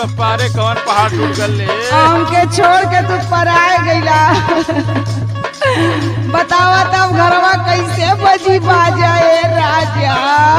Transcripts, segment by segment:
तो पारे कवन पहाड़ टूट गल ले हमके छोड़ के तू पराए गईला बतावा तब घरवा कैसे बजी बाजा ए राजा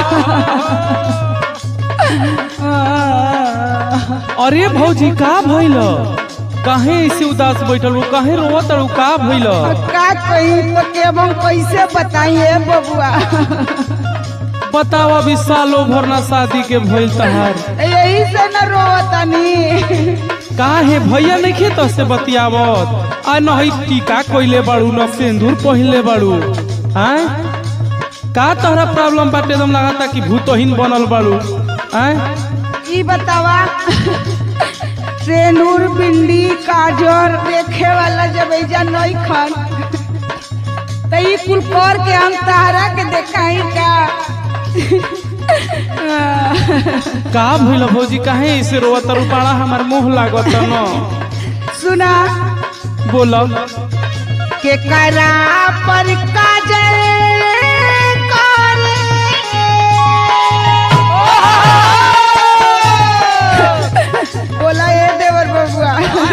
अरे भौजी का भइल काहे ऐसे उदास बैठल हो काहे रोवत हो का भइल का कहीं तो के हम कैसे बताइए बबुआ बताओ अभी सालों भर ना शादी के भइल तहार यही से न रोवतनी काहे भैया नहीं खे तो से बतियावत आ नहीं टीका कोइले बाड़ू न सिंदूर पहिनले बाड़ू हैं का तोहरा प्रॉब्लम बाटे एकदम लगाता कि भूतहीन बनल बाड़ू हैं ई बतावा ट्रेनूर बिंदी काजर देखे वाला जब ऐजा नहीं खन तो ई कुल कर के हम तारा के देखाई का का भइल भौजी काहे ऐसे रोवत रू बाड़ा हमार मुंह लागत न सुना बोल के करा पर काजल करे। बोला ये देवर बबुआ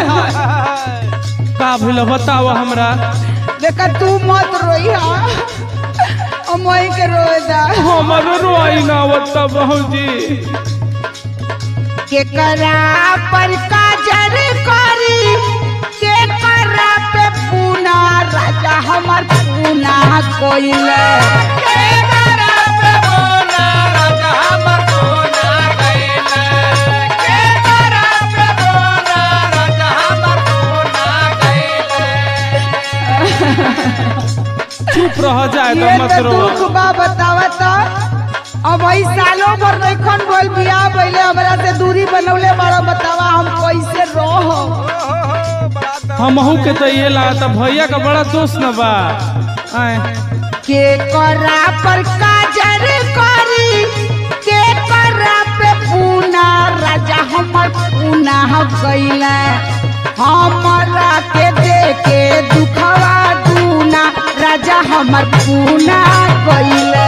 का भइल बताओ हमरा देखा तू मत रोई हा अमई के रोए दा हमरो रोई ना आवत भौजी के करा पर काजल करी के करा पे पूना राजा हमर पूना कोइले चुप रह जाए तो ये मत तो रो दुख बा बतावा त अब वही सालों भर नइखन बोल बियाह पहले हमरा से दूरी बनौले बड़ा बतावा हम कैसे रहो हमहू के तो ये लागता भैया का बड़ा दोस्त न बा आए के करा पर काजर करी के करा पे पूना राजा हमर पूना गईले हमरा के देखे दुखवा दूना राजा हमर पूना गईले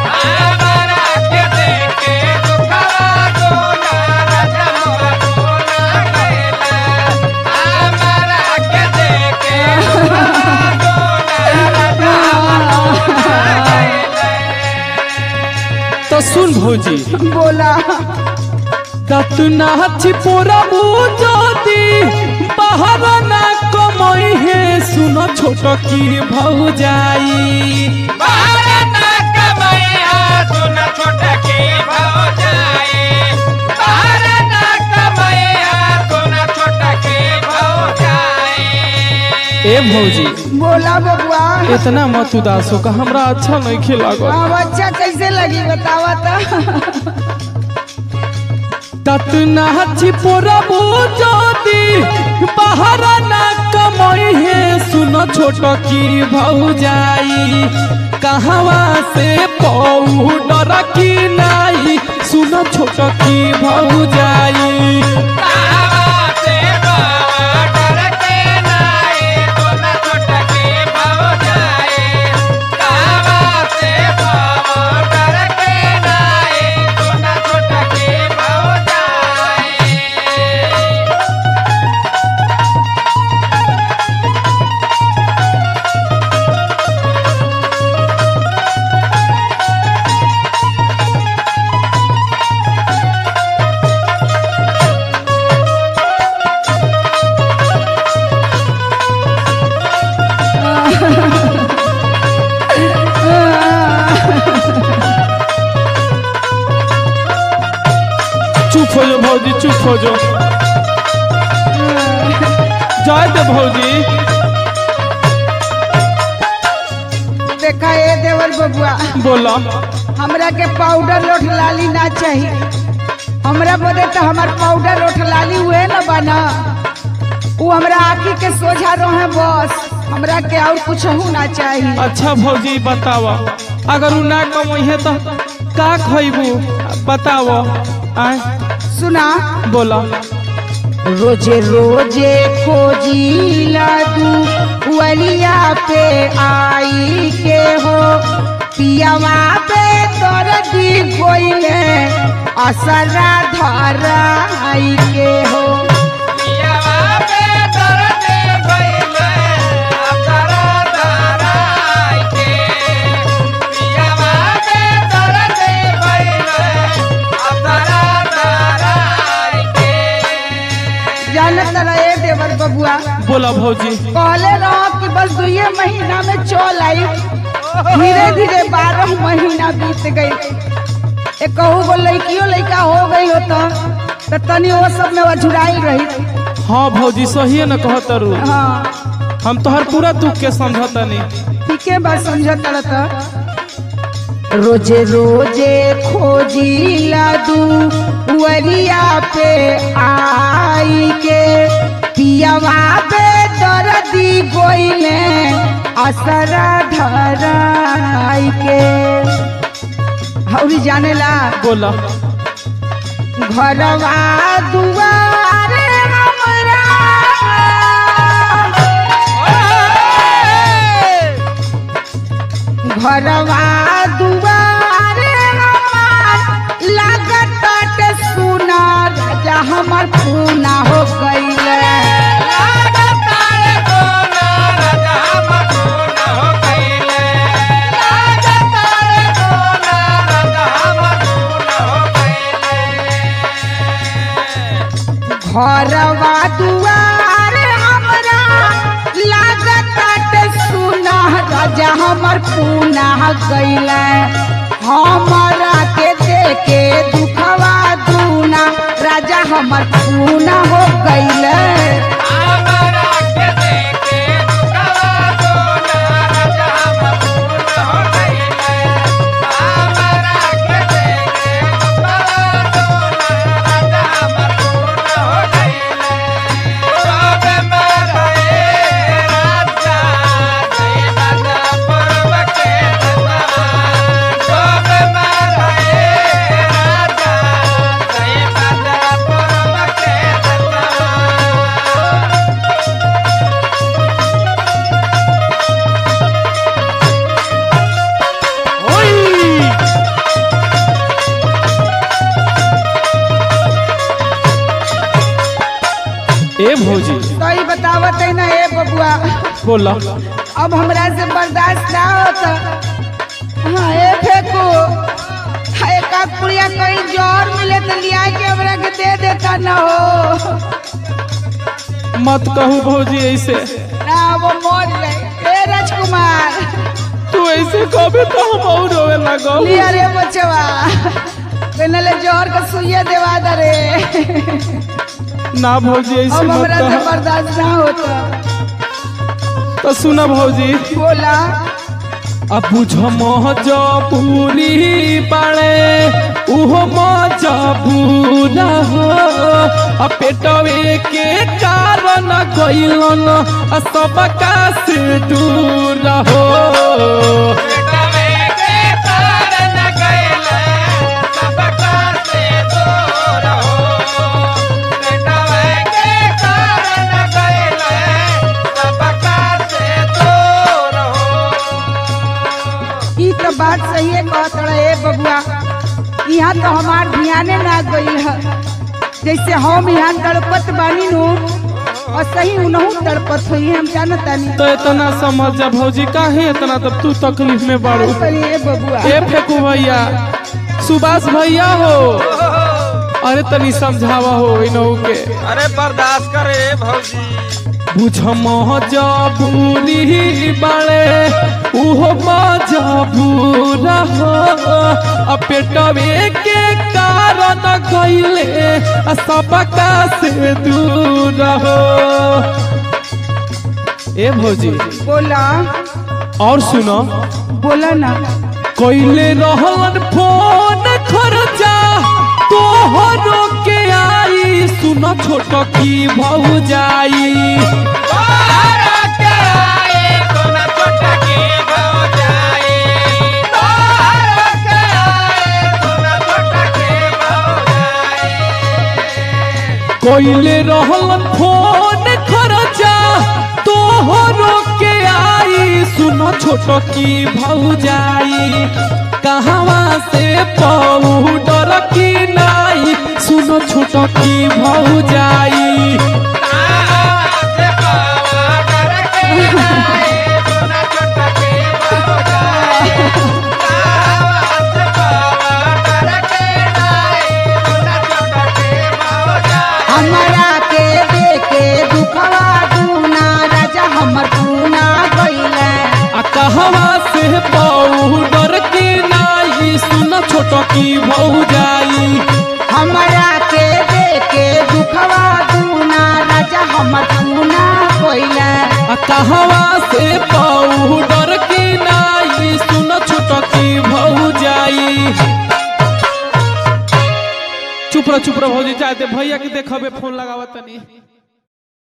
तो सुन भौजी बोला तत ना छिपोरा बुझोती बाहर ना कमई है सुनो छोट की भौजाई ए भौजी बोला बबुआ इतना मत उदास हो का हमरा अच्छा नहीं खिलागत अब अच्छा कैसे लगी बतावा तो तत ना छिपोरा बुझोती बाहर ना कमई है सुनो छोट की भौजाई कहवा से पाउडर की नाई सुनो छोट की भौजाई चुप हो जाओ भौजी चुप हो जाओ जाए दे भौजी देखा ए देवर बबुआ बोला हमरा के पाउडर लोठ लाली ना चाहिए हमरा बदे तो हमार पाउडर लोठ लाली हुए न बना वो हमरा आँखी के सोझा रहे बस हमरा के और कुछ ना चाहिए अच्छा भौजी बतावा अगर उ ना कमई है तो का खइबू बताव आय सुना बोला रोजे रोजे खोजी लादू वलिया पे आई के हो पियावा पे दर्दी गोइले असरा धराई के हो जानत रहे देवर बबुआ बोला भौजी कहले रहो कि बस दुए महीना में चल आई धीरे धीरे बारह महीना बीत गई एक कहू गो लड़कियों लड़का हो गई हो तो तो तनी वो सब में वजुराई रही हाँ भौजी सही न कहत रू हाँ हम तोहर पूरा दुख के समझतनी ठीके बात समझत रहता रोजे रोजे खोजी लादू वरिया पे आई के पियावा पे दर्दी गोइले असरा धराई के हौरी जानेला बोला घरवा दुआरे हमरा घरवा दुआरे हमार लागत सुना राजा हमर पूना हो गईले घरवा दुआरे हमरा लागत सुना राजा हमर पूना गईले हमरा के देखे दुखवा दूना राजा हमर पूना हो गईले ए भौजी सही बतावत है ना ए बबुआ बोला अब हमरा से बर्दाश्त ना होता हाँ ए फेंको हाँ, एक आध पुड़िया कहीं जोर मिले तो लिया के हमरा के दे देता ना हो मत कहू भौजी ऐसे ना वो मर गए ए राजकुमार तू ऐसे कबे तो हम और रोवे लगो लिया रे बचवा कहने जोर का सुइया देवा दे रे ना भौजी ऐसे अब मत हमरा से कह बर्दाश्त ना होता तो सुना भौजी बोला अब बुझ मजबूरी बाड़े उहो मजबूरा हो आ पेटवे के कारण गइलन आ सबका से दूर हो ई तो बात सही है कहत रहे ए बबुआ यहाँ तो हमार ध्याने ना गई है जैसे हम यहाँ तड़पत बानी नु और सही उनहू तड़पत हुई हम जानत तानी तो इतना समझ जा भौजी काहे इतना तब तू तकलीफ में बाड़ू ए बबुआ ए फेकू भैया सुभाष भैया हो अरे तनी समझावा हो इनहू के अरे बर्दाश्त करे भौजी बुझ मजबूरी बाड़े उहो मजबूरा हो आ पेटवे के कारण गइले आ सबका से दूर हो ए भौजी बोला और सुनो बोला ना कइले रहलन फोन खर्चा तोहरो के आई सुनो छोट की भौ जाई कइले रहलन फोन खर्चा तोहरो के आई सुनो छोट छोटो की भौजाई कहवा से पाउडर की नाई सुनो छोटो की भौजाई हमरा के देखे दुखवा दूना राजा हमर पूना गइले आ कहवा से पाउडर की नाई सुनो छोटो की भौजाई हमरा के देखे दुखवा दूना राजा हमर पूना गइले आ कहवा से पाउडर की नाई सुनो छोटो की भौजाई चुप रह चुप रह भौजी चाहते भैया के देखबे फोन लगावत तनी